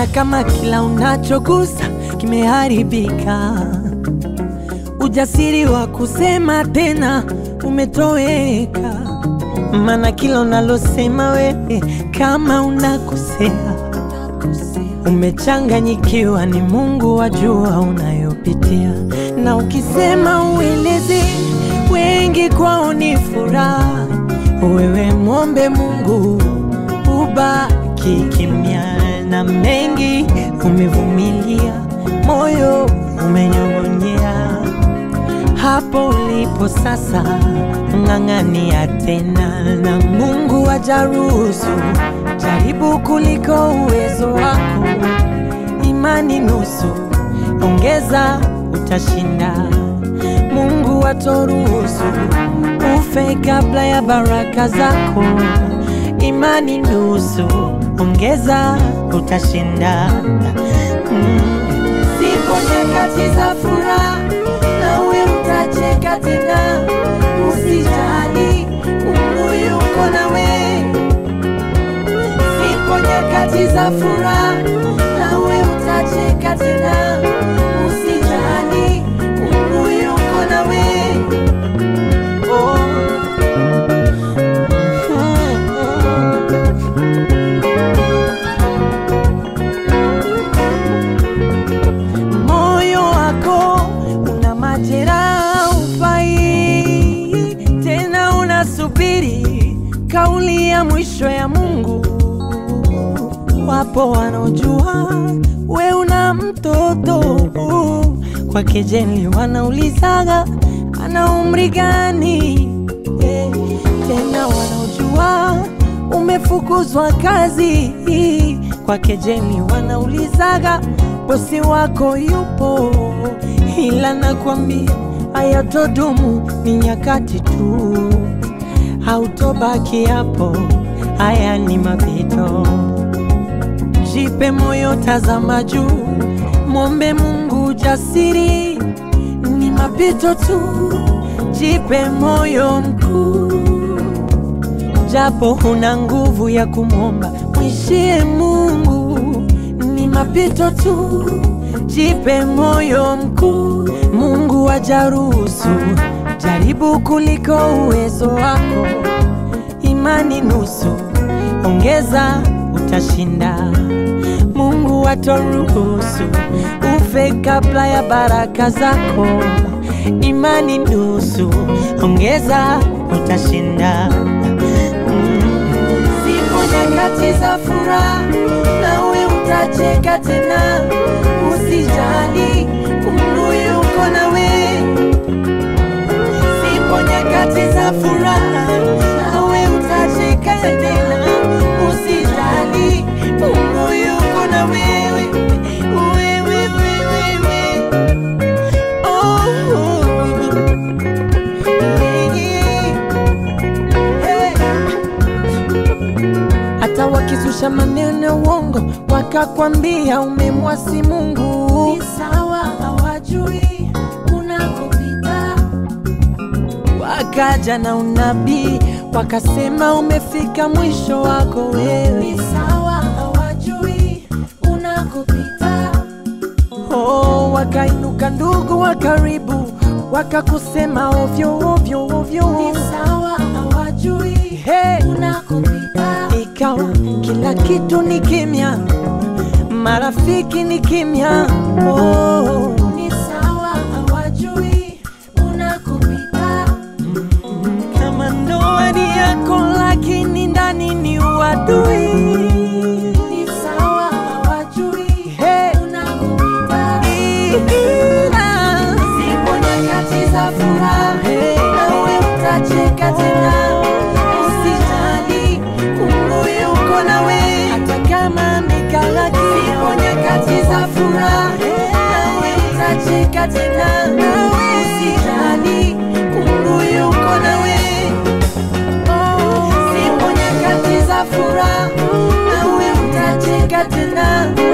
Mbona kama kila unachogusa kimeharibika? Ujasiri wa kusema tena umetoweka, maana kila unalosema wewe kama unakosea, umechanganyikiwa. Ni Mungu wajua unayopitia, na ukisema ueleze wengi kwao ni furaha. Wewe mwombe Mungu ubaki kimya, na mengi umevumilia, moyo umenyong'onyea. Hapo ulipo sasa, ng'ang'ania tena, na Mungu ajaruhusu jaribu kuliko uwezo wako. Imani nusu, ongeza, utashinda. Mungu atoruhusu ufe kabla ya baraka zako. Imani nusu, ongeza, utashinda. Mm. Zipo nyakati za furaha, nawe utacheka tena. Usijali, Mungu yuko nawe. Zipo nyakati za furaha, nawe utacheka tena. Usijali, Mungu yuko nawe. Oh. Moyo wako una majeraha, ufai tena, unasubiri kauli ya mwisho ya Mungu. Wapo wanaojua we una mtoto kwa kejeli, wanaulizaga ana umri gani? Eh, tena wanaojua umefukuzwa kazi kwa kejeli, wanaulizaga bosi wako yupo, ila nakwambia hayatodumu, ni nyakati tu, hautobaki hapo, haya ni mapito. Jipe moyo, tazama juu, mwombe Mungu jasiri, ni mapito tu. Jipe moyo mkuu, japo huna nguvu ya kumwomba, mwishie Mungu, ni mapito tu. Jipe moyo mkuu, Mungu ajaruhusu jaribu kuliko uwezo wako. Imani nusu, ongeza, utashinda. Mungu atoruhusu ufe kabla ya baraka zako. Imani nusu, ongeza, utashinda. Mm. Zipo nyakati za furaha, nawe utacheka tena. Usijali, Mungu yuko nawe. Zipo nyakati za furaha, nawe utacheka tena. Usijali, Mungu yuko na wewe. Wewe, wewe, wewe. Oh, yeah, yeah. Hey. Hata wakizusha maneno ya uongo wakakwambia umemwasi Mungu, ni sawa, hawajui unakopita. Wakaja na unabii wakasema umefika mwisho wako wewe, ni sawa, hawajui unakopita. Oh, wakainuka ndugu wa karibu wakakusema ovyo ovyo ovyo, ni sawa, hawajui hey, unakopita. Ikawa kila kitu ni kimya, marafiki ni kimya. Oh, ni sawa, hawajui unakopita. Kama ndoa ni yako, lakini ndani ni uadui. Ni sawa, hawajui hey, unakopita. Ila zipo nyakati za furaha, nawe utacheka tena. Usijali, Mungu yuko nawe, hata kama mikala zipo nyakati za furaha, nawe utacheka tena. Usijali, Mungu yuko nawe. Zipo nyakati za furaha, nawe utacheka tena.